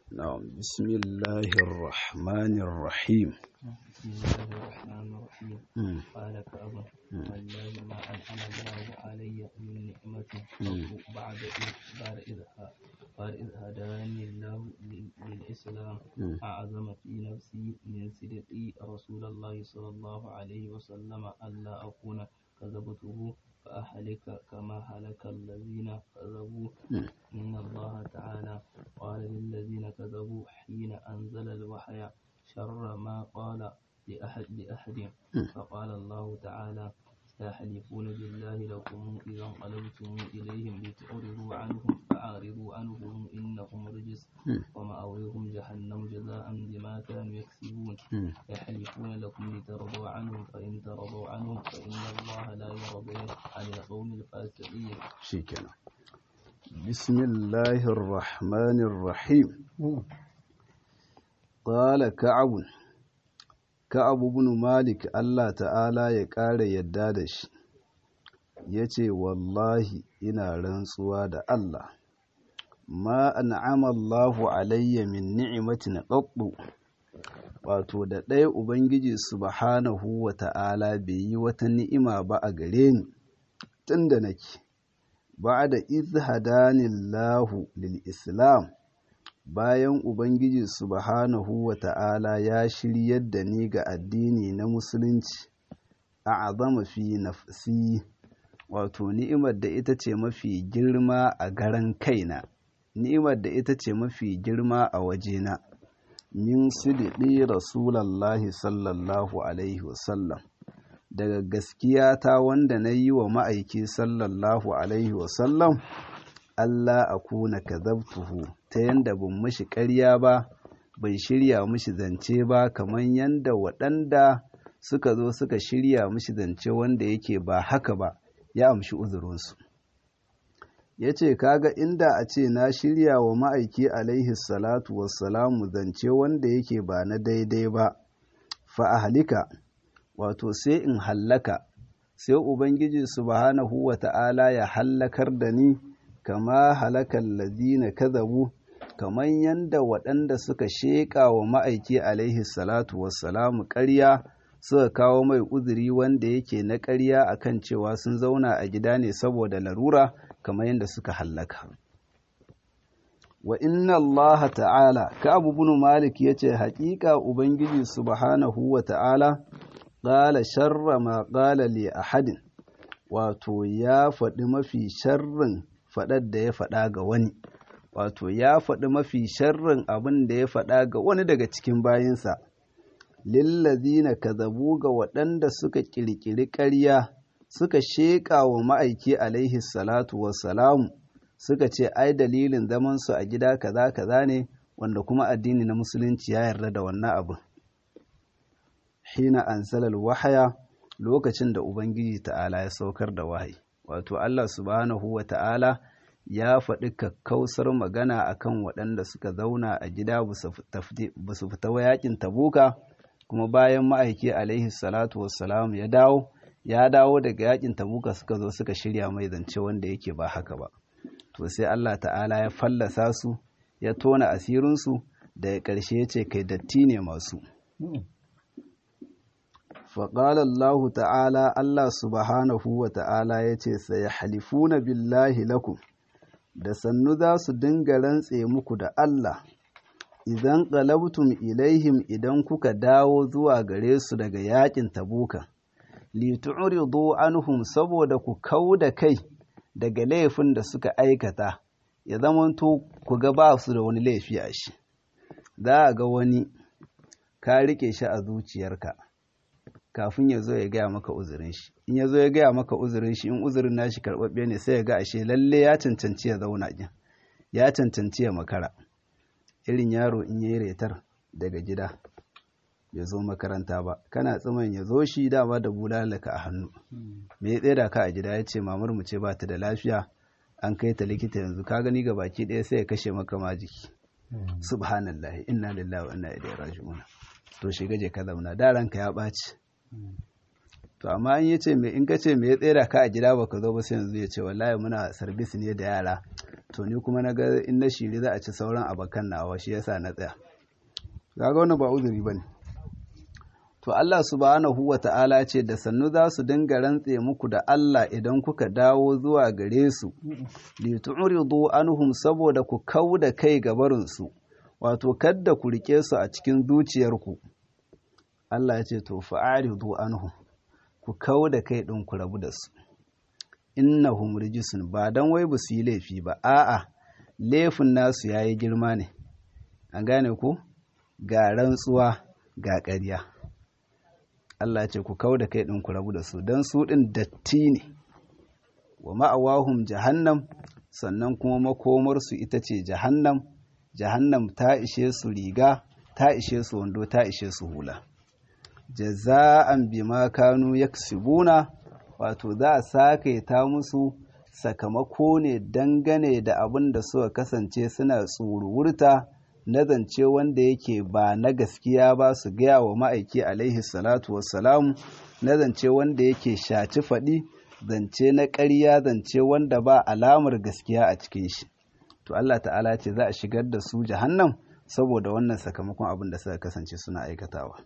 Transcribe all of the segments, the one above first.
نعم بسم الله الرحمن الرحيم بسم الله الرحمن الرحيم مم. قال كعب والله ما أنعم الله علي من نعمة مم. بعد إذ بعد إذ ه- بعد إذ هداني الله لل- للإسلام مم. أعظم في نفسي من صدقي رسول الله صلى الله عليه وسلم ألا أكون كذبته فأهلك كما هلك الذين كذبوا مم. إن الله تعالى قال للذين كذبوا حين أنزل الوحي شر ما قال لأحد لأحد مم. فقال الله تعالى سيحلفون بالله لكم إذا انقلبتم إليهم لتعرضوا عنهم فأعرضوا عنهم إنهم رجس مم. ومأويهم جهنم جزاء بما كانوا يكسبون مم. يحلفون لكم لترضوا عنهم فإن ترضوا عنهم فإن الله لا يرضى عن القوم الفاسقين شكرا بسم الله الرحمن الرحيم قال كعب كعب بن مالك الله تعالى ya ƙara yadda da shi ya ce wallahi ina rantsuwa da Allah ma an'ama Allahu alayya min ni'matin qattu wato da ɗaya ubangiji subhanahu wa ta'ala bai yi wata ni'ima ba a gare ni tunda nake ba'da iz hadanillahu lil islam bayan ubangiji subhanahu wa ta'ala ya shiryar da ni ga addini na musulunci a azama fi nafsi wato ni'imar da ita ce mafi girma a garan kaina ni'imar da ita ce mafi girma a wajena min sidiɗi rasulallahi sallallahu alaihi wasallam daga gaskiya ta wanda na yi wa ma'aiki sallallahu alaihi wasallam Allah a kuna kazabtuhu ta yanda ban mashi ƙarya ba bai shirya mishi zance ba kamar yanda waɗanda suka zo suka shirya mishi zance wanda yake ba haka ba ya amshi uzurinsu ya ce kaga inda a ce na shirya wa ma'aiki alaihi salatu wassalamu zance wanda yake ba na daidai ba fa halika wato sai in hallaka sai ubangiji subhanahu wa ta'ala ya hallakar da ni kama halakan ladina kazabu kamar yanda waɗanda suka sheƙa wa ma'aiki alaihi salatu wassalamu ƙarya suka kawo mai uzuri wanda yake na ƙarya akan cewa sun zauna a gida ne saboda larura kamar yadda suka hallaka wa inna allaha ta'ala ka abu bin malik ya ce haƙiƙa ubangiji subhanahu wa ta'ala ƙala sharra ma ƙala li ahadin wato ya faɗi mafi sharrin faɗar da ya faɗa ga wani wato ya faɗi mafi sharrin abin da ya faɗa ga wani daga cikin bayinsa lillazina kazabu ga waɗanda suka ƙirƙiri ƙarya suka sheƙa wa ma'aiki alaihi salatu wassalamu suka ce ai dalilin zamansu a gida kaza kaza ne wanda kuma addini na musulunci ya yarda da wannan abin hina ansalal wahaya lokacin da ubangiji ta'ala ya saukar da wahayi wato Allah subhanahu wa ta'ala ya faɗi kakkausar magana akan waɗanda suka zauna a gida ba su fita wa yakin tabuka kuma bayan ma'aiki alaihi salatu wassalam ya dawo ya dawo daga yakin tabuka suka zo suka shirya mai zance wanda yake ba haka ba to sai Allah ta'ala ya fallasa su ya tona asirinsu da ƙarshe ya ce kai datti ne masu faƙalar Allah ta'ala Allah subhanahu wa ta'ala ya ce sai halifuna billahi lakum da sannu za su dinga rantse muku da Allah idan ƙalabtum ilaihim idan kuka dawo zuwa gare su daga yakin tabuka litu'ridu anhum saboda ku kau da kai daga laifin da suka aikata ya zamanto ku ga ba su da wani laifi a shi za a ga wani ka rike shi a zuciyarka kafin ya zo ya gaya maka uzurin shi in ya zo ya gaya maka uzurin shi in uzurin nashi karɓaɓɓe ne sai ya ga ashe lalle ya cancanci ya zauna gin ya cancanci ya makara irin yaro in yayi retar daga gida ya zo makaranta ba kana tsiman ya zo shi dama da bulalaka a hannu me ya tseda ka a gida ya ce mamar mu ce ba ta da lafiya an kai ta likita yanzu ka gani ga baki ɗaya sai ya kashe maka ma jiki subhanallah inna lillahi wa inna ilaihi raji'un to shiga je ka zauna da ranka ya ɓaci to amma in yace me in kace me ya tsera ka a gida baka zo ba sai yanzu ya ce wallahi muna service ne da yara to ni kuma na ga in na shiri za a ci sauran abakan nawa shi yasa na tsaya kaga wannan ba uzuri bane to Allah subhanahu wa ta'ala ce da sannu za su dinga rantse muku da Allah idan kuka dawo zuwa gare su li tu'ridu anhum saboda ku kauda kai gabarin su wato kadda ku rike su a cikin zuciyarku Allah ya ce to fa'aridu anhum ku kauda kai din ku rabu da su innahum rijisun ba dan wai ba su yi laifi ba a'a laifin nasu yayi girma ne an gane ku ga rantsuwa ga ƙarya Allah ce ku kau da kai ɗin ku rabu da su don su ɗin datti ne wa ma'awahum jahannam sannan kuma makomarsu ita ce jahannam jahannam ta ishe su riga ta ishe su wando ta ishe su hula jaza'an bima kanu yaksibuna wato za a sake ta musu sakamako ne dangane da abin da suka kasance suna tsuruwurta na zance wanda yake ba na gaskiya ba su gaya wa ma'aiki alaihi salatu wassalamu na zance wanda yake shaci faɗi zance na ƙarya zance wanda ba alamar gaskiya a cikin shi to Allah ta'ala ce za a shigar da su jahannam saboda wannan sakamakon abin da suka kasance suna aikatawa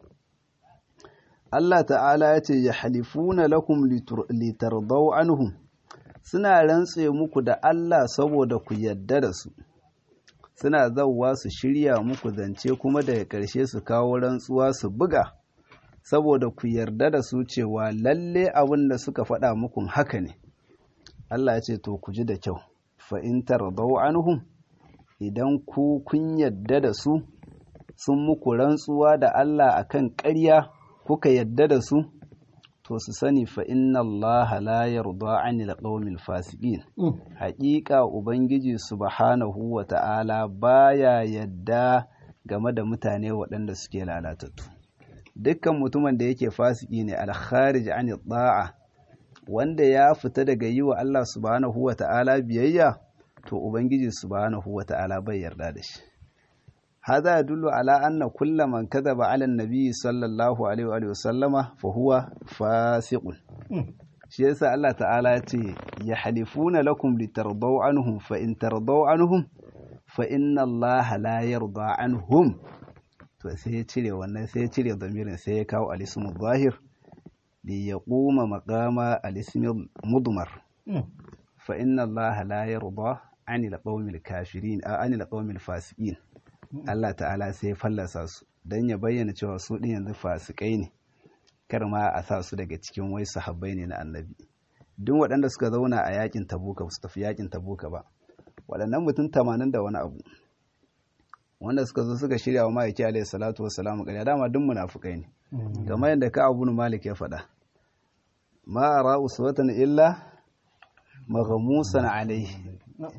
Allah ta'ala ya ce ya halifuna lakum litardau anhum suna rantse muku da Allah saboda ku yadda da su suna zauwa su shirya muku zance kuma daga ƙarshe su kawo rantsuwa su buga saboda ku yarda da su cewa lalle abin da suka faɗa muku haka ne Allah ya ce to ku ji da kyau fa in tardau anhum idan ku kun yarda da su sun muku rantsuwa da Allah akan ƙarya kuka yarda da su to su sani fa inna Allah la yarda anil qawmil fasiqin haƙiƙa ubangiji subhanahu wa ta'ala baya yadda game da mutane waɗanda suke lalatattu dukkan mutumin da yake fasiki ne al-kharij anil da'a wanda ya fita daga yi wa Allah subhanahu wa ta'ala biyayya to ubangiji subhanahu wa ta'ala bai yarda da shi هذا يدل على أن كل من كذب على النبي صلى الله عليه وآله وسلم فهو فاسق shi yasa Allah ta'ala ya ce ya halifuna lakum litardau anhum fa in tardau anhum fa inna Allah la yarda anhum to sai ya cire wannan sai ya cire zamirin sai ya kawo alismu zahir li yaquma maqama alismi mudmar fa inna Allah la yarda anil qawmil kafirin a anil qawmil fasiqin Allah ta'ala sai ya fallasa su don ya bayyana cewa su ɗin yanzu fasikai ne kar ma a sa su daga cikin wai sahabbai ne na annabi duk waɗanda suka zauna a yakin tabuka su tafi yakin tabuka ba waɗannan mutum tamanin da wani abu wanda suka zo suka shirya wa ma'aiki alaihi salatu wassalamu ƙarya dama duk munafukai ne kamar yadda ka abu malik ya faɗa ma ara uswatan illa maghamusan alaihi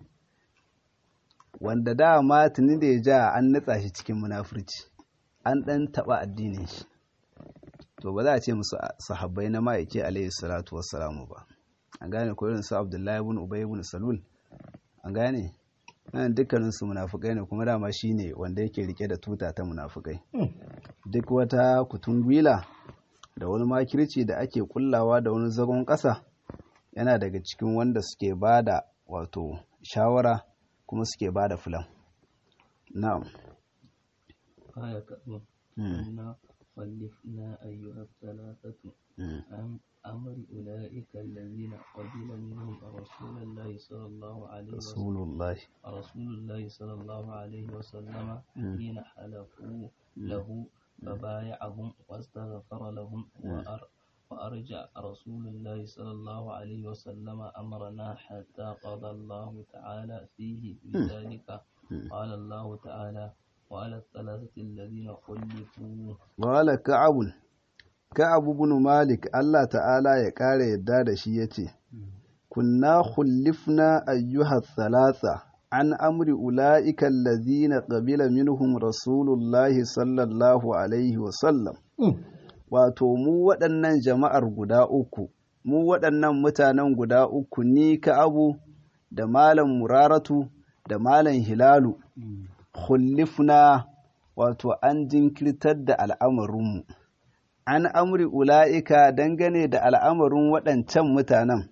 wanda dama tuni da ya ja an nutsa shi cikin munafurci an ɗan taɓa addinin shi to ba za a ce musu sahabbai na ma'aiki alaihi salatu wassalamu ba an gane ko irin su abdullahi ibn ubay ibn salul an gane nan dukkanin su munafukai ne kuma dama shine wanda yake rike da tuta ta munafukai duk wata kutungwila da wani makirci da ake kullawa da wani zagon ƙasa yana daga cikin wanda suke bada wato shawara kuma suke ba da filan na'am aya kaɗo na wallifna ayyuhar talatatu an amri ula'ika allazina qabila minhum rasulullahi sallallahu alaihi rasulullahi rasulullahi sallallahu alaihi wa sallama hina halafu lahu فبايعهم واستغفر لهم وأر وأرجع رسول الله صلى الله عليه وسلم أمرنا حتى قضى الله تعالى فيه بذلك قال الله تعالى وعلى الثلاثة الذين خلفوا قال كعب كعب بن مالك الله تعالى يقال يداد شيئتي كنا خلفنا أيها الثلاثة عن أمر أولئك الذين قبل منهم رسول الله صلى الله عليه وسلم wato mu waɗannan jama'ar guda uku mu waɗannan mutanen guda uku ni ka abu da malam muraratu da malam hilalu khullifna wato an jinkirtar da al'amarinmu an amri ula'ika dangane da al'amarin waɗancan mutanen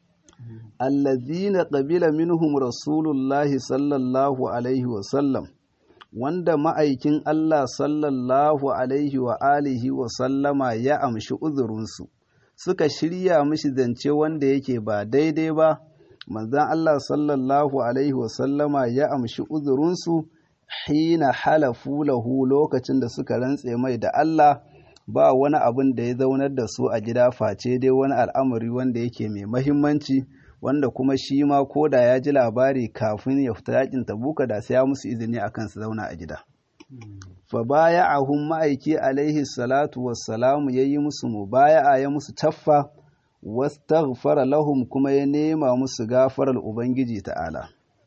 allazina qabila minhum rasulullahi sallallahu alaihi wasallam wanda ma'aikin Allah sallallahu alaihi wa alihi wa sallama ya amshi uzurinsu suka shirya mishi zance wanda yake ba daidai ba manzan Allah sallallahu alaihi wa sallama ya amshi uzurinsu hina halafu lahu lokacin da suka rantse mai da Allah ba wani abin da ya zaunar da su a gida face dai wani al'amari wanda yake mai mahimmanci wanda kuma shi ma ko da ya ji labari kafin ya fita yakin tabuka da sai ya musu izini akan su zauna a gida fa baya ahun ma'aiki alaihi salatu wassalamu ya yi musu mubaya'a ya musu taffa wastaghfara lahum kuma ya nema musu gafarar ubangiji ta'ala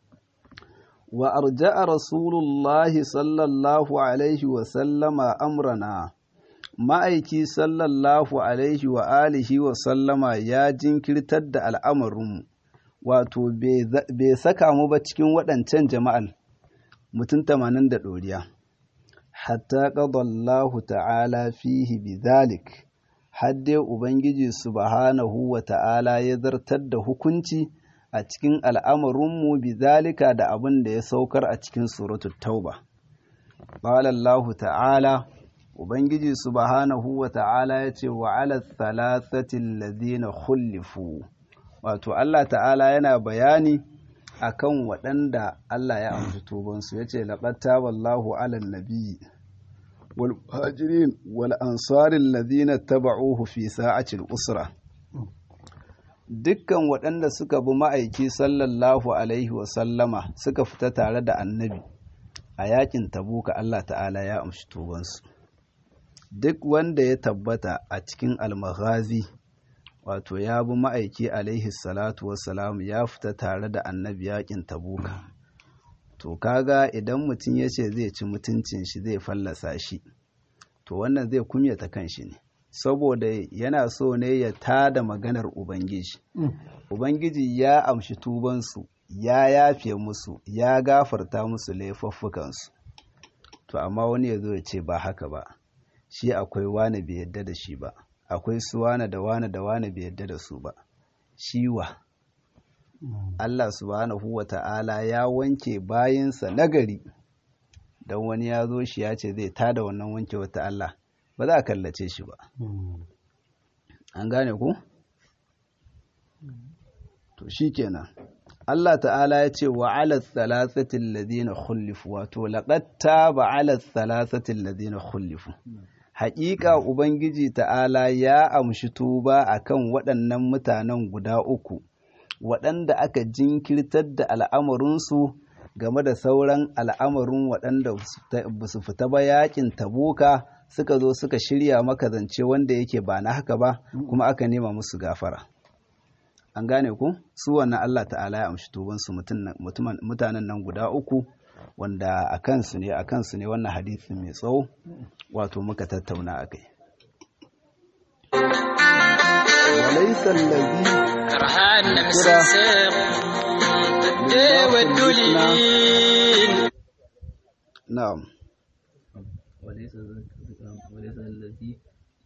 wa arja'a rasulullahi sallallahu alaihi wa sallama amrana ma'aiki sallallahu alaihi wa alihi wa sallama ya jinkirtar da al'amarinmu wato bai saka mu ba cikin waɗancan jama'al mutum tamanin da ɗoriya hatta ƙadallahu ta'ala fihi bizalik hadde ubangiji subhanahu wa ta'ala ya zartar da hukunci a cikin al'amarinmu bizalika da abin da ya saukar a cikin suratul tauba ƙalallahu ta'ala Ubangiji subhanahu wa ta'ala ya ce wa ala thalathatin ladina khullifu wato Allah ta'ala yana bayani akan waɗanda Allah ya amshi tubansu ya ce laƙatta wallahu ala nabi wal hajirin wal ansarin ladina taba'uhu fi sa'atil usra dukkan waɗanda suka bi ma'aiki sallallahu alaihi wa sallama suka fita tare da annabi a yakin tabuka Allah ta'ala ya amshi tubansu duk wanda ya tabbata a cikin almaghazi wato ya bi ma'aiki alaihi salatu wassalam ya fita tare da annabi yakin tabuka to kaga idan mutum ya ce zai ci mutuncin shi zai fallasa shi to wannan zai kumyata kanshi ne saboda yana so ne ya tada maganar ubangiji ubangiji ya amshi tubansu ya yafe musu ya gafarta musu laifuffukansu to amma wani ya zo ya ce ba haka ba shi akwai wane bai yadda da shi ba akwai su wane da wane da wane bai yadda da su ba shiwa Allah subhanahu wa ta'ala ya wanke bayinsa nagari don wani ya zo shi ya ce zai tada wannan wanke wata Allah ba za a kallace shi ba an gane ku? to shi kenan Allah ta'ala ya ce wa ala thalathatin ladina khullifu wato laqad taba ala thalathatin ladina khullifu haƙiƙa ubangiji ta'ala ya amshi tuba akan waɗannan mutanen guda uku waɗanda aka jinkirtar da al'amarinsu game da sauran al'amarin waɗanda ba su fita ba yakin tabuka suka zo suka shirya maka zance wanda yake ba na haka ba kuma aka nema musu gafara an gane ku su wannan Allah ta'ala ya amshi tubansu mutanen nan guda uku wanda a kansu ne a kansu ne wannan hadisi mai tsawo wato muka tattauna a kai وليس الذي كرهان مسنسق والدليل نعم وليس وليس الذي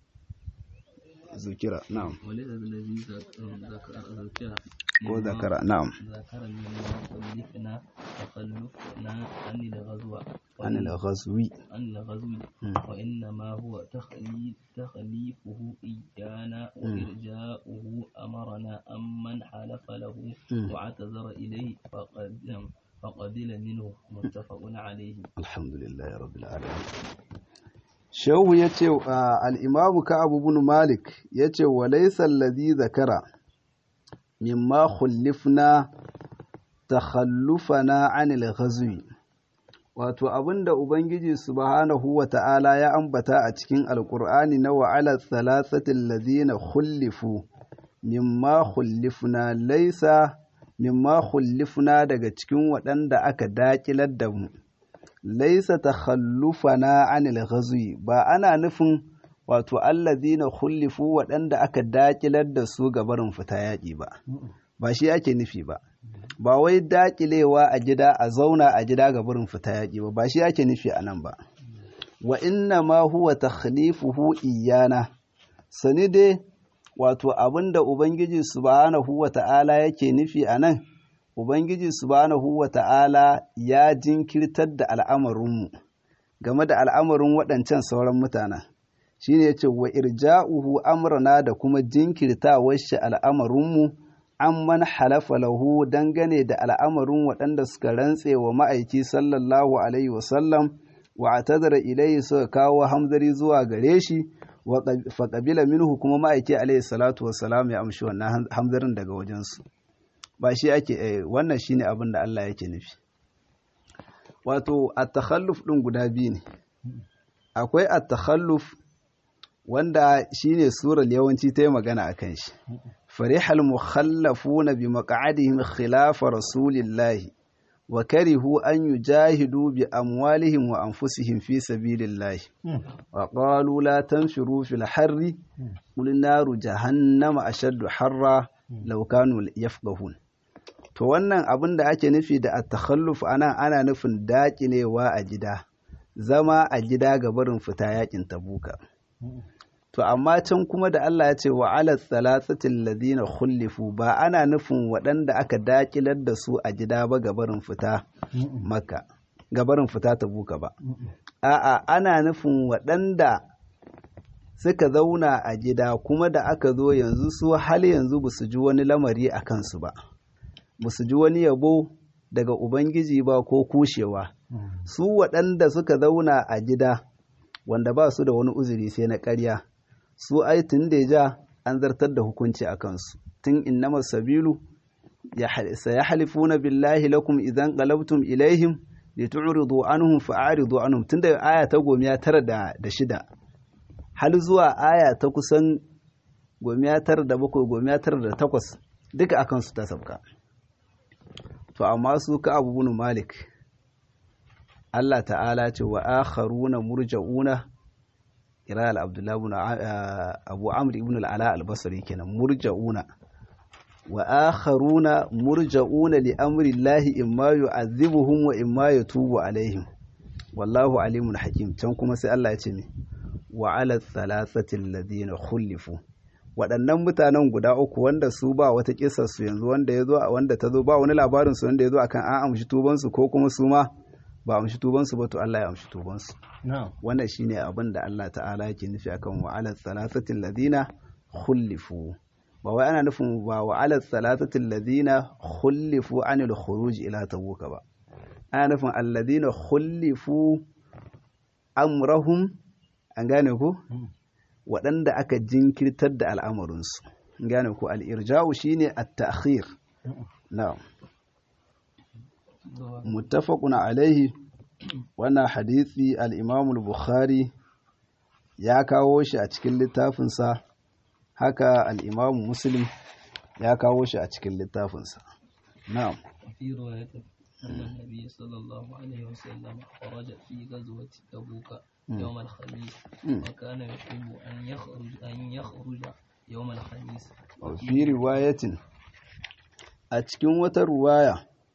ذكر نعم وليس الذي ذكر ذكر وذكر نعم ذكر مما خلفنا تخلفنا عن الغزو عن الغزو عن الغزو مم. وإنما هو تخليف تخليفه إيانا وإرجاؤه أمرنا أمن حلف له مم. واعتذر إليه فقد فقبل منه متفق عليه alhamdulillah rabbil alamin shehu ya ce al'imamu ka abubuwan malik ya ce wa laisar lazi zakara mimma khullifna takhallufana anil ghazwi wato abinda ubangiji subhanahu wa ta'ala ya ambata a cikin alkur'ani na wa'ala thalathatil ladina khullifu mimma khullifna laisa mimma khullifna daga cikin waɗanda aka daƙilar da mu laisa takhallufana anil ghazwi ba ana nufin wato allazina khullifu waɗanda aka daƙilar da su ga barin fita yaƙi ba ba shi ake nufi ba ba wai daƙilewa a gida a zauna a gida ga barin fita yaƙi ba ba shi ake nufi a nan ba wa inna ma huwa takhlifuhu iyana sani dai wato abinda ubangiji subhanahu wa ta'ala yake nufi a nan ubangiji subhanahu wa ta'ala ya jinkirtar da al'amarinmu game da al'amarin waɗancan sauran mutanen shi ne ce wa irja'uhu amrana da kuma jinkirtawar shi al'amarinmu an man halafa lahu dangane da al'amarin waɗanda suka rantse wa ma'aiki sallallahu alaihi wasallam wa a tazara ilai suka kawo hamzari zuwa gare shi wa faƙabila minhu kuma ma'aiki alaihi salatu wasalam ya amshi wannan hamzarin daga wajensu ba shi ake wannan shine abin da Allah yake nufi wato at-takhalluf din guda biyu ne akwai at-takhalluf wanda shine surar yawanci ta yi magana akan shi farihal mukhallafuna bi maq'adihim khilafa rasulillahi wa karihu an yujahidu bi amwalihim wa anfusihim fi sabilillahi wa qalu la tanfiru fil harri qul naru jahannama ashaddu harra law kanu yafqahun to wannan abin da ake nufi da at-takhalluf anan ana nufin daƙilewa a gida zama a gida ga barin fita yakin tabuka to amma can kuma da Allah ya ce wa ala thalathatil ladina khulifu ba ana nufin waɗanda aka daƙilar da su a gida ba ga barin fita makka ga barin fita tabuka ba a'a ana nufin waɗanda suka zauna a gida kuma da aka zo yanzu su hal yanzu ba su ji wani lamari a kansu ba ba su ji wani yabo daga Ubangiji ba ko kushewa, su waɗanda suka zauna a gida wanda ba su da wani uzuri sai na ƙarya, su ai tun da ja an zartar da hukunci a kansu, tun innama sabilu sa ya halifuna billahi lakum idan qalabtum ilaihim li tu'ridu anhum fa'aridu anhum tun da aya ta gomiya tara da, da shida hal zuwa aya ta kusan gomiya tara da bakwai gomiya tara da takwas duka akan su ta sabka. to amma su ka abu bin malik Allah ta'ala ce wa akharuna murja'una ira al-abdullah ibn abu amr ibn al-ala al-basri kenan murja'una wa akharuna murja'una li amri Allah imma yu'adhibuhum wa imma yatubu alaihim wallahu alimun hakim can kuma sai Allah ya ce ne wa ala thalathati alladhina khulifu waɗannan mutanen guda uku wanda su ba wata kisar su yanzu wanda ya zo wanda ta zo ba wani labarin su wanda ya zo akan an amshi tuban su ko kuma su ma ba amshi tuban su ba to Allah ya amshi tuban su wannan shine abin da Allah ta'ala yake nufi akan wa ala thalathati alladhina khulifu ba wai ana nufin ba wa ala thalathati alladhina khulifu anil khuruj ila tabuka ba ana nufin alladhina khulifu amrahum an gane ku waɗanda aka jinkirtar da al'amarinsu gane ku al'irja'u shi ne a ta'akhir na muttafaquna alaihi wannan hadithi al'imamul bukhari ya kawo shi a cikin littafinsa haka al'imamu muslim ya kawo shi a cikin littafinsa na'am أن النبي صلى الله عليه وسلم خرج في غزوة تبوك يوم الخميس وكان يحب أن يخرج أن يخرج يوم الخميس وفي رواية أتكن وترواية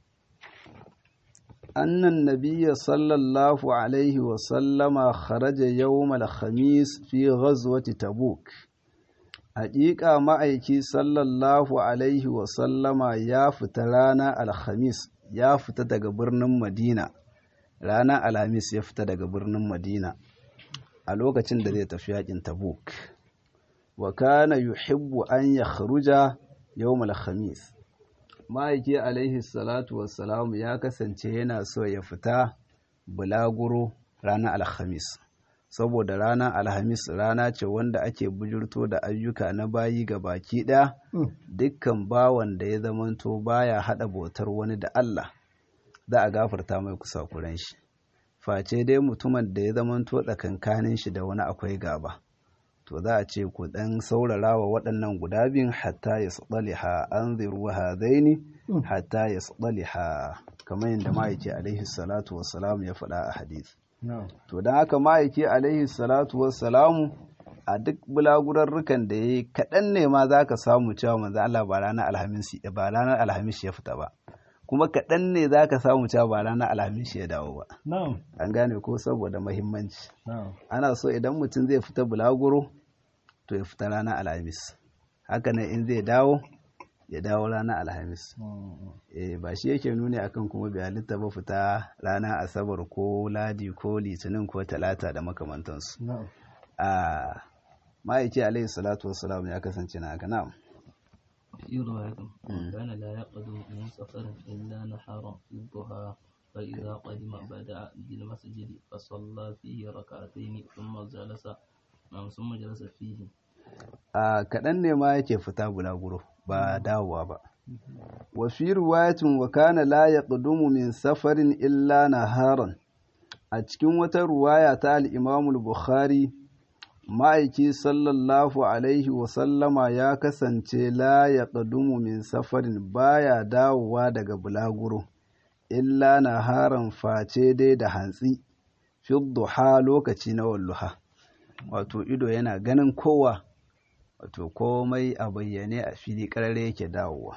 أن النبي صلى الله عليه وسلم خرج يوم الخميس في غزوة تبوك Haƙiƙa ma'aiki sallallahu Alaihi wasallama ya fita rana Alhamis ya fita daga birnin Madina, ranar Alhamis ya fita daga birnin Madina a lokacin da zai tafi yakin Tabuk. Wa kana yuhibbu an ya kharuja yawmal Khamis. Ma'aiki alaihi salatu wassalamu ya kasance yana so ya fita bulaguro ranar Alhamis. saboda ranar alhamis rana ce wanda ake bujurto da ayyuka na bayi ga baki ɗaya dukkan bawan da ya zamanto baya haɗa bautar wani da Allah za a gafarta mai kusa kuren shi face dai mutumin da ya zamanto tsakankanin shi da wani akwai gaba to za a ce ku ɗan saurara wa waɗannan guda biyun hatta ya tsaliha an ziru hadaini hatta ya tsaliha kamar yadda ma'aiki alaihi salatu wasalam ya faɗa a hadisi To don haka ma'aiki alaihi salatu wassalamu a duk bulagurarrukan da ya yi kaɗan ne ma za ka samu cewa manzo Allah ba ranar alhamis ba ranar alhamis ya fita ba kuma kaɗan ne za ka samu cewa ba ranar alhamis ya dawo ba na'am an gane ko saboda mahimmanci na'am ana so idan mutum zai fita bulaguro to ya fita ranar alhamis haka nan in zai dawo ya dawo ranar alhamis eh ba shi yake nuni akan kuma bai halitta ba fita ranar asabar ko ladi ko litinin ko talata da makamantansu na'am a ma'aiki alaihi salatu wassalam ya kasance na haka na'am في رواية كان لا يقدم من سفر إلا نحارا في الضحى فإذا قدم بدأ بالمسجد فصلى فيه ركعتين ثم جلس نعم ثم جلس فيه a kaɗan ne ma yake fita bulaguro ba dawowa ba wa fi ruwayatin wa kana la yaqdumu min safarin illa naharan a cikin wata ruwaya ta al-Imam al-Bukhari ma'aiki sallallahu alaihi wa sallama ya kasance la yaqdumu min safarin baya dawowa daga bulaguro illa naharan face dai da hantsi fi duha lokaci na walluha wato ido yana ganin kowa wato komai a bayyane a fili ƙarare yake dawowa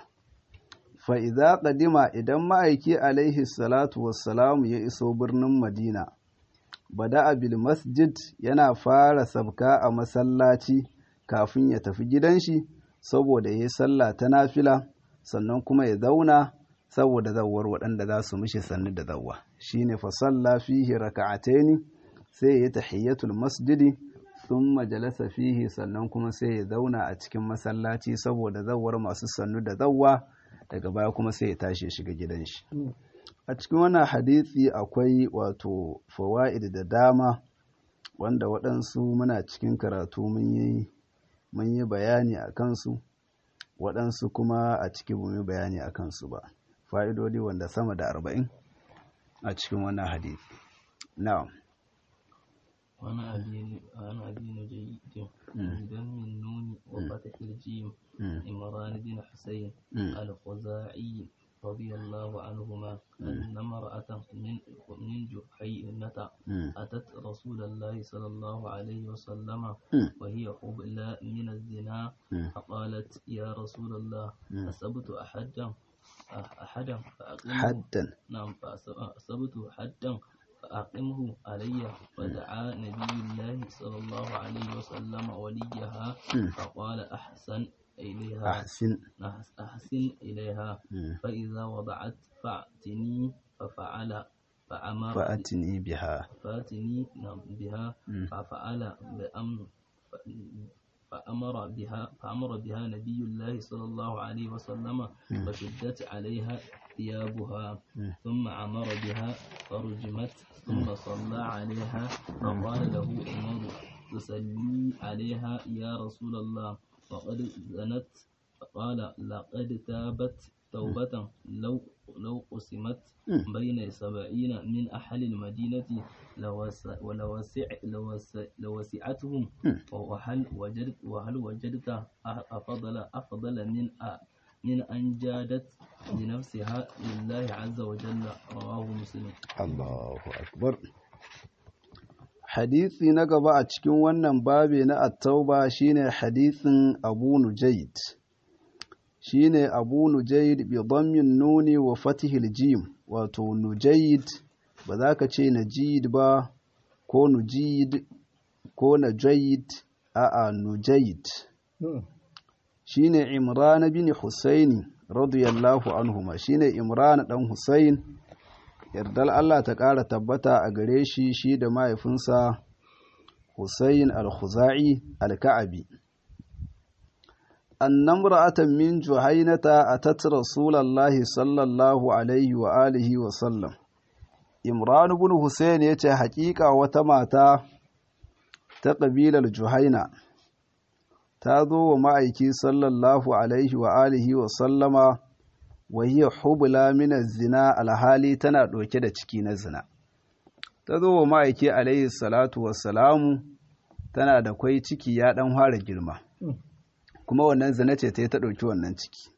fa'iza ƙadima idan ma'aiki alaihi salatu wassalamu ya iso birnin madina bada bil masjid yana fara sabka a masallaci kafin ya tafi gidan shi saboda ya yi sallah ta nafila sannan kuma ya zauna saboda zawar waɗanda za su mishi sannu da zawwa shine fa salla fihi raka'ataini sai ya yi tahiyyatul masjidi thumma jalasa fihi sannan kuma sai ya zauna a cikin masallaci saboda zawar masu sannu da zawwa daga baya kuma sai ya tashi ya shiga gidan shi a cikin wannan hadisi akwai wato fawaid da dama wanda waɗansu muna cikin karatu mun yi mun yi bayani a kansu waɗansu kuma a cikin mun yi bayani a kansu ba fa'idodi wanda sama da arba'in a cikin wannan hadisi na'am وعن أبي عن أبي نجيد بدم النون وفتح الجيم عمران بن حسين الخزاعي رضي الله عنهما أن امرأة من من جحينة أتت رسول الله صلى الله عليه وسلم وهي حبلى من الزنا فقالت يا رسول الله أصبت أحدا أحدا فأقمه حدا نعم فأصبت حدا فأقمه علي فدعا نبي الله صلى الله عليه وسلم وليها فقال أحسن إليها أحسن أحسن إليها فإذا وضعت فأتني ففعل فأمر فأتني بها فأتني نعم بها ففعل بأمر فأمر بها فأمر بها نبي الله صلى الله عليه وسلم فشدت عليها ثيابها ثم أمر بها فرجمت ثم صلى عليها فقال له عمر تصلي عليها يا رسول الله وقد زنت فقال لقد تابت توبة لو لو قسمت بين سبعين من أهل المدينة لوسع ولوسع لوسع لوسعتهم وهل وجدت وهل وجدت أفضل أفضل من من أن جادت لنفسها لله عز وجل رواه مسلم Allahu akbar hadisi na gaba a cikin wannan babi na at-tauba shine hadisin Abu Nujayd shine Abu Nujayd bi dhammin nuni wa fathil jim wato Nujayd ba za ka ce Najid ba ko Nujid ko Najayd a'a Nujayd shine Imran bin Husaini radiyallahu anhuma shine Imran dan Husain yardar Allah ta ƙara tabbata a gare shi shi da mahaifinsa Husayn al-Khuzai al-Ka'abi annam ra'atan min juhainata atat rasulullahi sallallahu alaihi wa alihi wa sallam Imran ibn Husayn yace haƙiƙa wata mata ta ƙabilar Juhaina ta zo wa ma'aiki sallallahu alaihi wa alihi wa sallama wa hiya hubla min zina alhali tana ɗauke da ciki na zina ta zo wa ma'aiki alaihi salatu wassalamu tana da kwai ciki ya ɗan fara girma kuma wannan zina ce ta yi ta ɗauki wannan ciki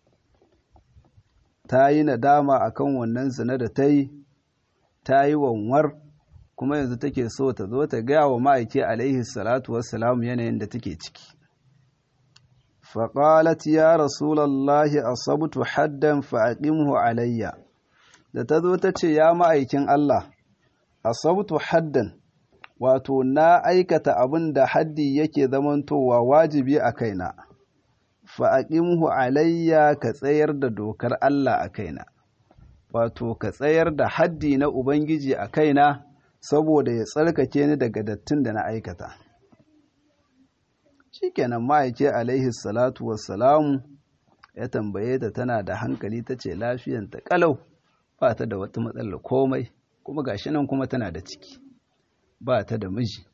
ta yi nadama akan wannan zina da ta yi ta yi wanwar kuma yanzu take so ta zo ta gaya wa ma'aiki alaihi salatu wassalamu yanayin da take ciki faƙalat ya rasulallahi asabtu haddan fa'aqimhu alayya da ta zo ta ce ya ma'aikin Allah asabtu haddan wato na aikata abin da haddi yake zamantowa wajibi a kaina fa'aqimhu alayya ka tsayar da dokar Allah a kaina wato ka tsayar da haddi na Ubangiji a kaina saboda ya tsarkake ni daga dattin da na aikata. Shikenan ma'aike alaihi salatu wassalamu ya tambaye ta tana da hankali ta ce lafiyanta kalau ba ta da wata matsalar komai kuma gashi nan kuma tana da ciki ba ta da miji.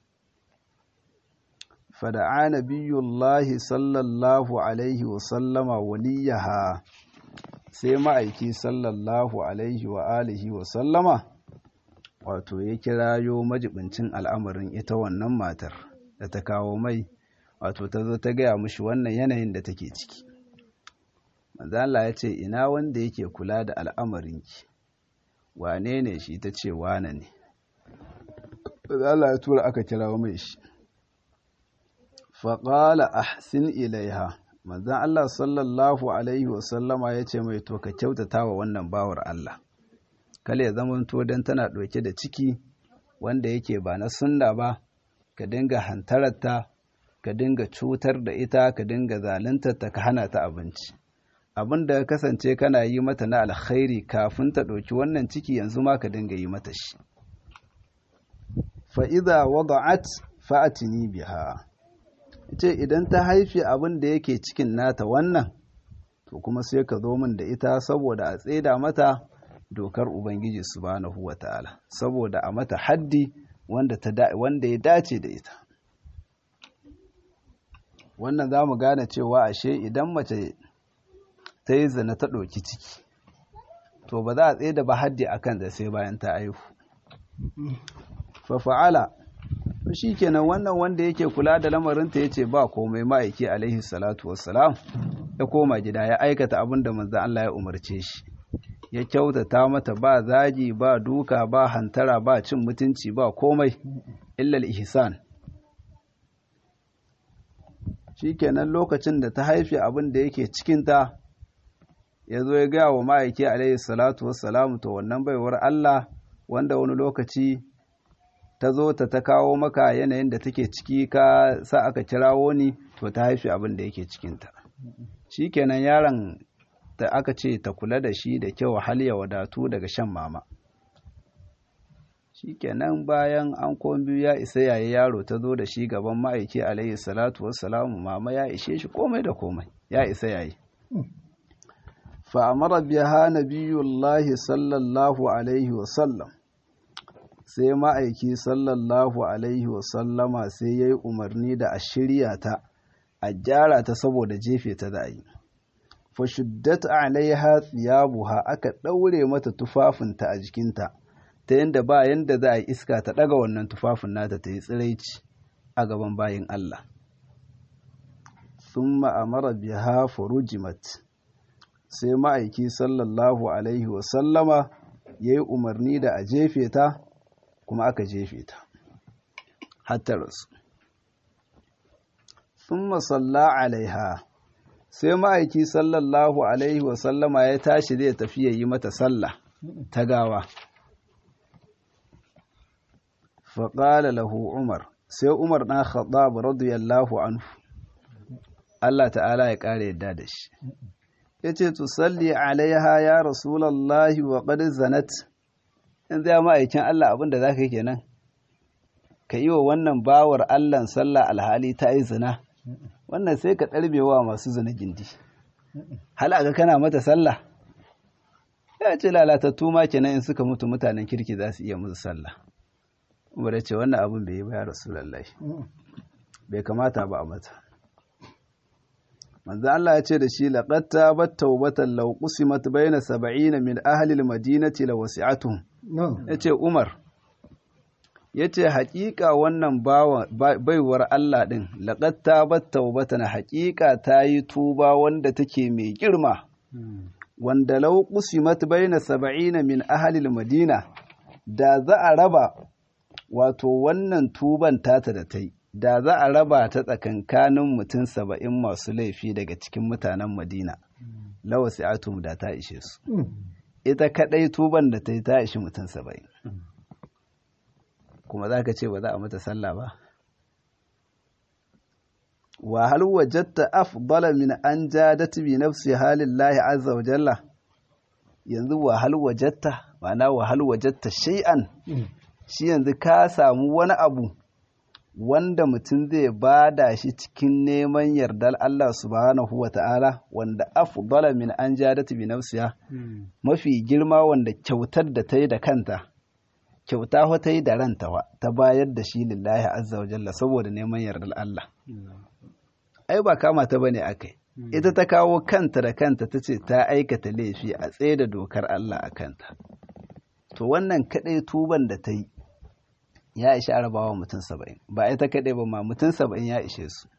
Fada'a nabiyullahi sallallahu alaihi wasallama waliyaha sai ma'aiki sallallahu alaihi wa alihi wa sallama wato ya kirayo majibincin al'amarin ita wannan matar da ta kawo mai wato ta zo ta gaya mushi wannan yanayin da take ciki manzala ya ce ina wanda yake kula da al'amarinki wane ne shi ta ce wane ne manzala ya tura aka kirawo mai shi faƙala ahsin ilaiha manzan Allah sallallahu Alaihi wasallama ya ce mai to ka kyautata wa wannan bawar Allah kale ya zama to don tana ɗauke da ciki wanda yake ba na sunna ba ka dinga hantararta ka dinga cutar da ita ka dinga zaluntarta ka hana ta abinci abin da kasance kana yi mata na alkhairi kafin ta ɗauki wannan ciki yanzu ma ka dinga yi mata shi fa'iza wada'at fa'atini biha ce idan ta haifi abin da yake cikin nata wannan to kuma sai ka zo min da ita saboda a tseda mata dokar ubangiji subhanahu wata'ala saboda a mata haddi wanda wanda ya dace da ita wannan za mu gane cewa ashe idan mace ta yi zina ta ɗauki ciki to ba za a tseda ba haddi akan da sai bayan ta aihu fa fa'ala shi kenan wannan wanda yake kula da lamarinta ya ce ba komai ma'aiki alaihi salatu wassalam ya koma gida ya aikata abin da manzan Allah ya umarce shi ya kyautata mata ba zagi ba duka ba hantara ba cin mutunci ba komai illal ihsan shi kenan lokacin da ta haife abin da yake cikinta ya zo ya gaya wa ma'aiki alaihi salatu wassalam to wannan baiwar Allah wanda wani lokaci ta zo ta ta kawo maka yanayin da take ciki ka sa aka kirawo ni to ta haifi abin da yake cikinta shi kenan yaron da aka ce ta kula da shi da kyau hal ya wadatu daga shan mama shi kenan bayan an biyu ya isa yayi yaro ta zo da shi gaban ma'aiki alaihi salatu wassalamu mama ya ishe shi komai da komai ya isa yayi fa amara biha nabiyullahi sallallahu alaihi wasallam sai ma'aiki sallallahu alaihi wasallama sai ya yi umarni da a shirya ta a gyara ta saboda jefe ta da yi fashuddat alaiha tsiyabuha aka ɗaure mata tufafinta a jikinta ta yadda ba yadda za a yi iska ta ɗaga wannan tufafin nata ta yi tsiraici a gaban bayin Allah sun ma'amara biha furujimat sai ma'aiki sallallahu alaihi wasallama ya yi umarni da a jefe ta kuma aka jefe ta hatta rasu sun masalla alaiha sai ma'aiki sallallahu alaihi wasallama ya tashi zai tafi ya yi mata sallah ta gawa faƙala lahu umar sai umar ɗan khattab radiyallahu anhu Allah ta'ala ya ƙara yadda da shi ya ce tusalli alaiha ya rasulallahi wa qad zanat in zai ma'aikin Allah abinda za ka yi kenan ka yi wa wannan bawar Allahn sallah alhali ta yi zina wannan sai ka ɗarbewa masu zina gindi halaga kana mata sallah ya ce lalatattu ma kenan in suka mutu mutanen kirki za su iya musu sallah umar ya ce wannan abin bai yi ba ya rasulallah bai kamata ba a mata manzo Allah ya ce da shi laqad tabat tawbatan law qusimat bayna 70 min ahli al-madinati la wasi'atuhum yace Umar yace haƙiƙa wannan baiwar Allah din laqad tabat tawbatan haƙiƙa ta yi tuba wanda take mai girma wanda law qusimat bayna 70 min ahli al-madina da za a raba wato wannan tuban tata da ta yi da za a raba ta tsakankanin mutum saba'in masu laifi daga cikin mutanen madina lawa atum da ta ishe su ita kadai tuban da ta yi ta ishi mutum saba'in kuma za ka ce ba za a mata sallah ba wa hal wajatta afdala min an jadat bi nafsi halillahi azza wa jalla yanzu wa hal wajatta ma'ana wa hal wajatta shay'an shi yanzu ka samu wani abu wanda mutum zai bada shi cikin neman yardar Allah subhanahu wa ta'ala wanda afdala min an jadat bi nafsiha mafi girma wanda kyautar da ta yi da kanta kyauta wa ta yi da ranta wa ta bayar da shi lillahi azza wa jalla saboda neman yardar Allah ai ba kama ta bane akai ita ta kawo kanta da kanta ta ce ta aikata laifi a tsaye da dokar Allah a kanta to wannan kadai tuban da ta yi ya ishe arabawa mutum saba'in ba ita kadai ba ma mutum saba'in ya ishe su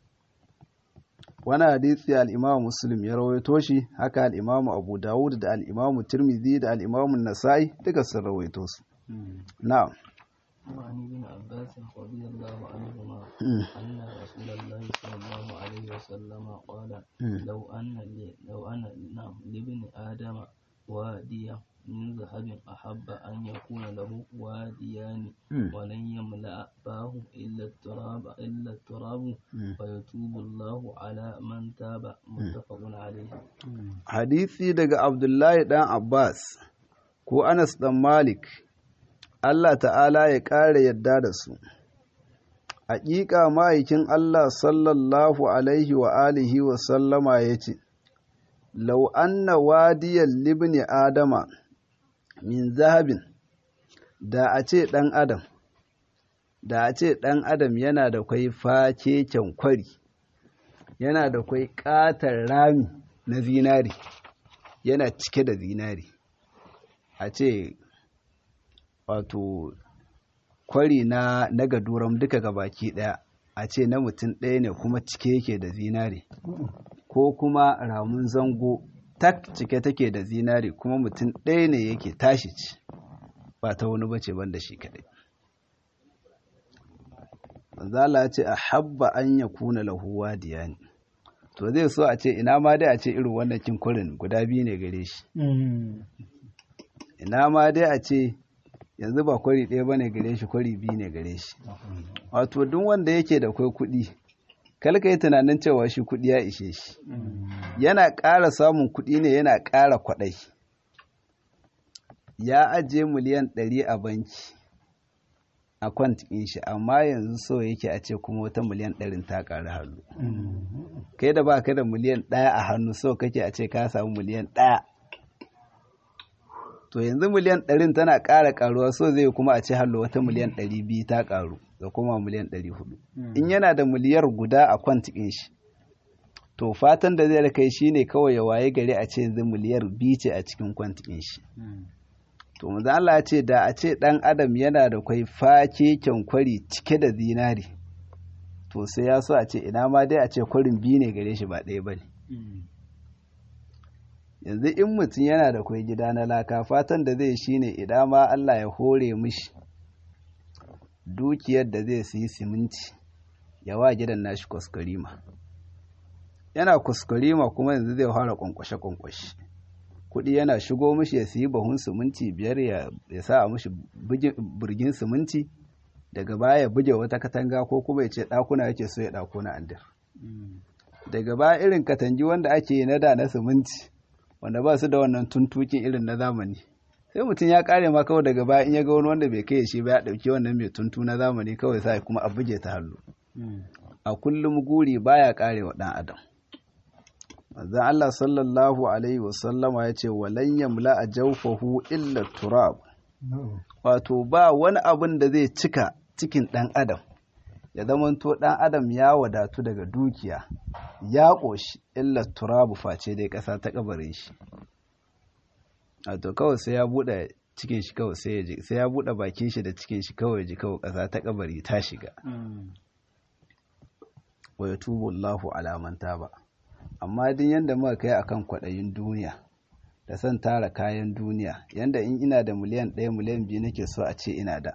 wani hadisi al'imamu muslim ya rawaito shi haka al'imamu abu dawud da al'imamu tirmidhi da al'imamu nasa'i duka sun rawaito su na'am وعن ابن عباس رضي الله عنهما أن رسول الله صلى الله عليه وسلم قال لو أن لي لو أن نعم لابن آدم واديا من ذهب أحب أن يكون له واديان ولن يملأ فاه إلا التراب إلا التراب فيتوب الله على من تاب متفق عليه hadisi daga Abdullahi dan Abbas ko Anas dan Malik Allah ta'ala ya ƙara yadda da su. Haƙiƙa ma'aikin Allah sallallahu Alaihi wa alihi wa sallama ya ce, Lau anna wadiyar libni Adama min zahabin, da a ce ɗan Adam, da a ce ɗan Adam yana da kwai fakeken kwari, yana da kwai ƙatar rami na zinari, yana cike da zinari. A ce wato kwari na na gaduram duka gabaki daya a ce na mutum ɗaya ne kuma cike yake da zinare ko kuma ramun zango tak cike take da zinare kuma mutum ɗaya ne yake tashi ci ba ta wani bace banda shi kadai zala ce a habba an ya kuna lahu wadiya ne to zai so a ce ina ma dai a ce irin wannan kin kwarin guda biyu ne gare shi ina ma dai a ce yanzu ba kwari ɗaya ba ne gare shi kwari biyu ne gare shi wato duk wanda yake da kwai kuɗi kalka yi tunanin cewa shi kuɗi ya ishe shi yana ƙara samun kuɗi ne yana ƙara kwaɗai ya ajiye miliyan ɗari a banki a kwantikin shi amma yanzu so yake a ce kuma wata miliyan ɗarin ta ƙari hannu kai da ba ka da miliyan ɗaya a hannu so kake a ce ka samu miliyan ɗaya to yanzu miliyan ɗarin tana ƙara ƙaruwa so zai kuma a ce hallo wata miliyan ɗari biyu ta ƙaru da kuma miliyan ɗari hudu in yana da miliyar guda a kwantikin shi to fatan da zai kai shi ne kawai ya waye gari a ce yanzu miliyar biyu ce a cikin kwantikin shi to mu Allah ce da a ce ɗan adam yana da kwai fakeken kwari cike da zinari to sai ya so a ce ina ma dai a ce kwarin biyu ne gare shi ba ɗaya ba ne yanzu in mutum yana da kwai gida na laka fatan da zai shi ne idan ma Allah ya hore mishi dukiyar da zai siyi siminti ya wa gidan nashi kuskurima yana kuskurima kuma yanzu zai fara kwankwashe-kwankwashe kuɗi yana shigo mishi ya siyi bahun siminti biyar ya sa a mishi burgin siminti daga baya ya buge wata katanga ko kuma ya ce ɗakuna yake so ya ɗakuna andir daga baya irin katangi wanda ake yi na da na siminti wanda ba su da wannan tuntukin irin na zamani sai mutum ya kare ma kawai daga baya in ya ga wani wanda bai kai shi ba ya dauki wannan mai tuntu na zamani kawai sai kuma a buge ta hannu a kullum guri baya kare wa dan adam manzon Allah sallallahu alaihi wasallama ya ce walan yamla a jawfahu illa turab wato ba wani abin da zai cika cikin dan adam ya zamanto dan adam ya wadatu daga dukiya ya ƙoshi illa turabu face dai ƙasa ta kabarin shi wato kawai sai ya buɗe cikin shi kawai sai ya ji sai ya buɗe bakin shi da cikin shi kawai ji kawai ƙasa ta kabari ta shiga wa yatubu Allahu ala man taba amma din yanda muka kai akan kwaɗayin duniya da son tara kayan duniya yanda in ina da miliyan ɗaya miliyan biyu nake so a ce ina da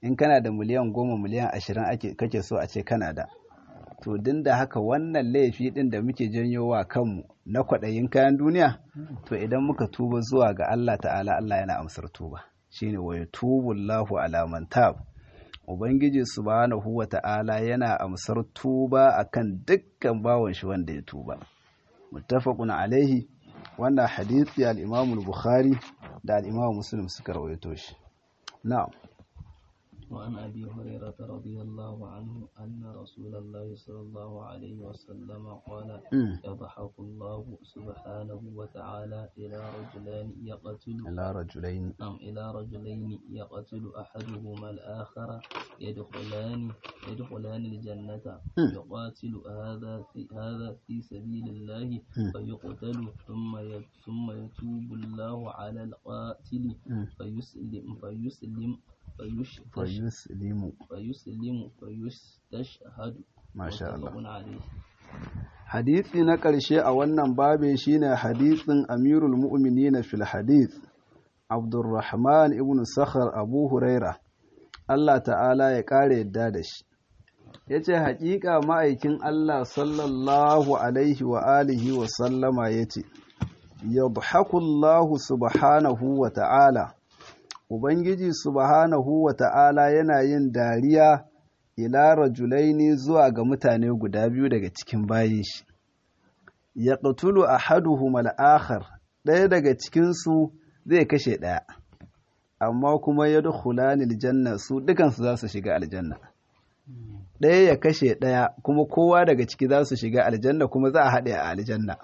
in kana da miliyan goma miliyan ashirin ake kake so a ce kana da to din da haka wannan laifi din da muke janyo wa kanmu na kwaɗayin kayan duniya to idan muka tuba zuwa ga Allah ta'ala Allah yana amsar tuba shine wa yatubu Allahu ala man tab ubangiji subhanahu wa ta'ala yana amsar tuba akan dukkan bawon shi wanda ya tuba muttafaqun alaihi wannan hadisi al-Imam al-Bukhari da al-Imam Muslim suka rawaito shi na'am وعن أبي هريرة رضي الله عنه أن رسول الله صلى الله عليه وسلم قال يضحك الله سبحانه وتعالى إلى رجلان يقتل ila rajulain نعم إلى رجلين يقتل أحدهما الآخر يدخلان يدخلان الجنة يقاتل هذا في هذا في سبيل الله فيقتل ثم ي- ثم يتوب الله على القاتل فيسلم فيسلم فيشتش fayuslimu فيسلم فيستشهد masha Allah متفق عليه hadisi na ƙarshe a wannan babe shine hadisin amirul mu'minina fil hadith abdurrahman ibn sakhar abu huraira Allah ta'ala ya ƙara yadda da shi ya ce haƙiƙa ma'aikin Allah sallallahu alaihi wa alihi wa sallama ya ce yadhakullahu subhanahu wa ta'ala ubangiji subhanahu wa ta'ala yana yin dariya ila rajulaini zuwa ga mutane guda biyu daga cikin bayin shi ya ƙatulu a haduhum al'akhar ɗaya daga cikinsu zai kashe ɗaya amma kuma ya dukhulanil janna su dukansu za su shiga aljanna ɗaya ya kashe ɗaya kuma kowa daga ciki za su shiga aljanna kuma za a haɗe a aljanna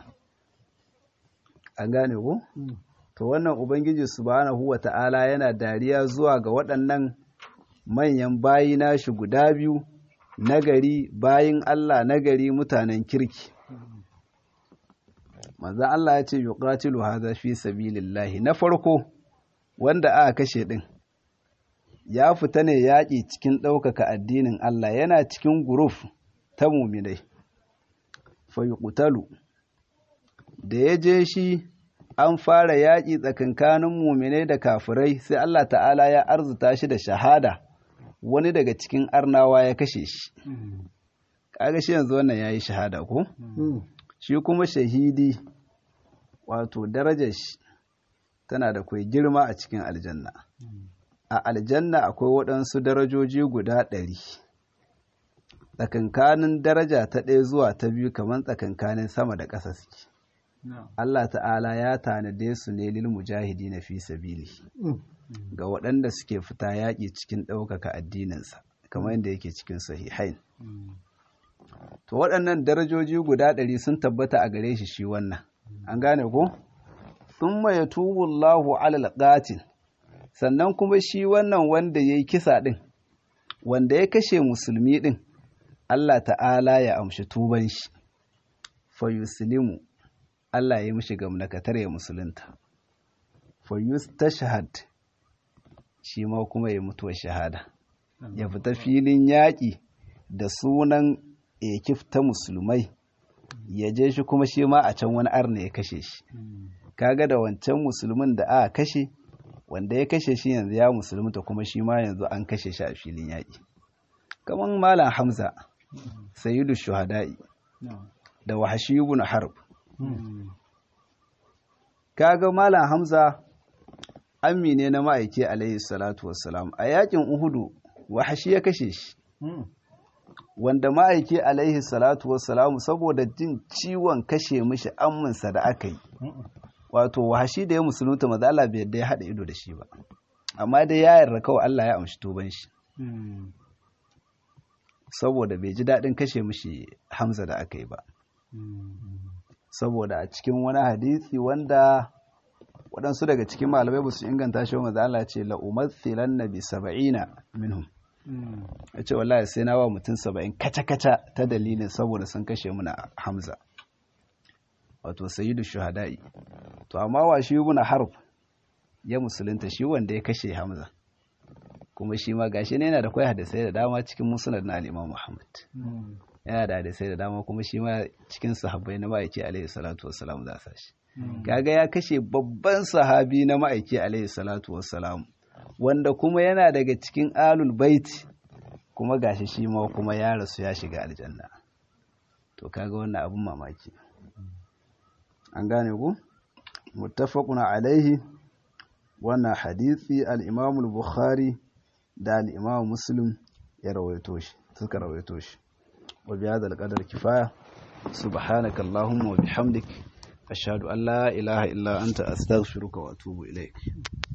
an gane ku? to wannan ubangiji subhanahu wa ta'ala yana dariya zuwa ga waɗannan manyan bayi nashi guda biyu nagari bayin Allah nagari mutanen kirki manzon Allah ya ce yuqatilu hadha fi sabilillahi na farko wanda aka kashe din ya fita ne yaƙi cikin ɗaukaka addinin Allah yana cikin guruf ta muminai fa yuqtalu da ya je shi an fara yaƙi tsakankanin muminai da kafirai sai Allah ta'ala ya arzuta shi da shahada wani daga cikin arnawa ya kashe shi kaga shi yanzu wannan yayi shahada ko shi kuma shahidi wato darajar shi tana da kai girma a cikin aljanna a aljanna akwai waɗansu darajoji guda ɗari tsakankanin daraja ta ɗaya zuwa ta biyu kamar tsakankanin sama da ƙasa suke Allah ta'ala ya tanade su ne lil mujahidi na fi sabili ga waɗanda suke fita yaƙi cikin ɗaukaka addininsa kamar yadda yake cikin sahihain to waɗannan darajoji guda ɗari sun tabbata a gare shi shi wannan an gane ko thumma yatubu Allahu alal qatil sannan kuma shi wannan wanda yayi kisa ɗin wanda ya kashe musulmi ɗin Allah ta'ala ya amshi tuban shi fa yuslimu Allah ya mishi gamnakatar ya musulunta. For use tashahad shi ma kuma ya mutuwa shahada. Ya fita filin yaƙi da sunan ekif ta musulmai, ya je shi kuma shi ma a can wani arna ya kashe shi. Kaga da wancan musulmin da aka kashe, wanda ya kashe shi yanzu ya musulunta kuma shi ma yanzu an kashe shi a filin yaƙi. Kamar Malam Hamza, Sayyidu Shuhada'i, da Wahashi ibn Harb. kaga malam hamza ammi ne na ma'aiki alaihi salatu wassalam a yakin uhudu wahashi ya kashe shi wanda ma'aiki alaihi salatu wassalam saboda jin ciwon kashe mishi amminsa da aka yi wato wahashi da ya musulunta maza Allah bai yadda ya haɗa ido da shi ba amma dai ya yarda kawai Allah ya amshi tuban shi saboda bai ji daɗin kashe mishi hamza da aka yi ba saboda a cikin wani hadisi wanda waɗansu daga cikin malamai ba su inganta shi wa Allah ce la'umathilan na bi saba'ina minhum ya ce wallahi sai na wa mutum saba'in kaca-kaca ta dalilin saboda sun kashe muna hamza wato sayyidu shuhada'i to amma wa shi muna harb ya musulunta shi wanda ya kashe hamza kuma shi ma gashi ne yana da kwai hadisai da dama cikin musnad na al-imam muhammad yana da hadisai da dama kuma shi ma cikin sahabbai na ma'aiki alaihi salatu wassalam za sa shi kaga ya kashe babban sahabi na ma'aiki alaihi salatu wassalam wanda kuma yana daga cikin alul baiti kuma gashi shi ma kuma ya rasu ya shiga aljanna to kaga wannan abun mamaki an gane ku muttafaqun alaihi wannan hadisi al-Imam al-Bukhari da al-Imam Muslim ya rawaito shi suka rawaito shi wa bi hadha al-qadar kifaya subhanaka allahumma wa bihamdik ashhadu an la ilaha illa anta astaghfiruka wa atubu ilaik